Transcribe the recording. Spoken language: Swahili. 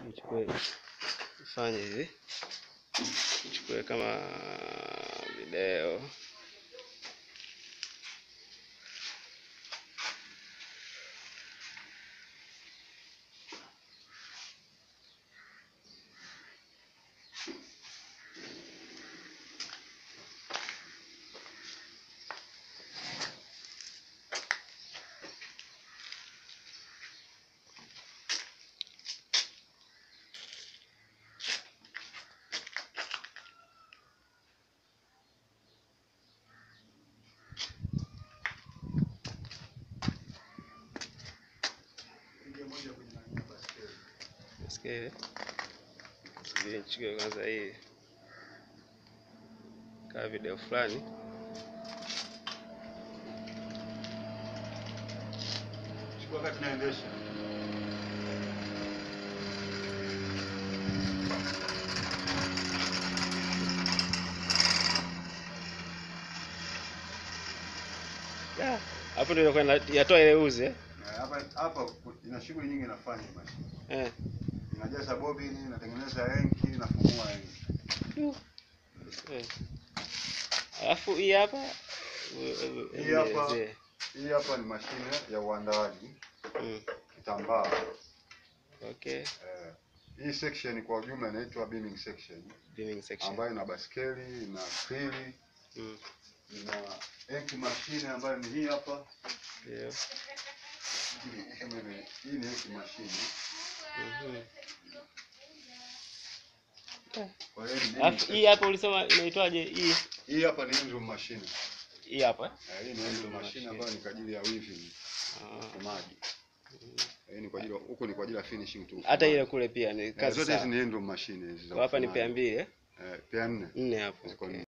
nichukue fanye hivi nichukue kama video Nasikia subiri nichukue kwanza hii kaa video fulani Chukua wakati naendesha. Ah, hapo ndio inakuwa ina- yatoa ile uzi eh? Na Hapa hapa ina shughuli nyingi inafanya hii mashine. Eh. Inajaza bobini, inatengeneza enki, inafungua enki. Eh. Alafu hii hapa u- u- Hii hapa. nielezee. Hii hapa ni mashine ya uandaaji Mm. kitambaa. Okay. Eh, hii section kwa ujumla inaitwa beaming section Beaming section. ambayo ina baskeli, ina krili, Mm. ina enki mashine ambayo ni hii hapa. Ndio. Hii kama ime- hii ni enki mashine. Mhm. Kwa hiyo ni beaming Alafu section. hii hapa ulisema inaitwaje hii? Hii hapa ni engine machine. Hii hapa. eh? Eh, hii ni engine machine ambayo ni kwa ajili ya weaving, Ah. ufumaji. Hii ni kwa ajili ya- huku ni kwa ajili ya finishing tu. Hata ile kule pia ni Eh, kazi zote hizi sawa. ni engine machine hizi za Kwa Hapa ni ufumaji. pea mbili eh? Eh, pea nne. Nne hapo. Ziko Okay.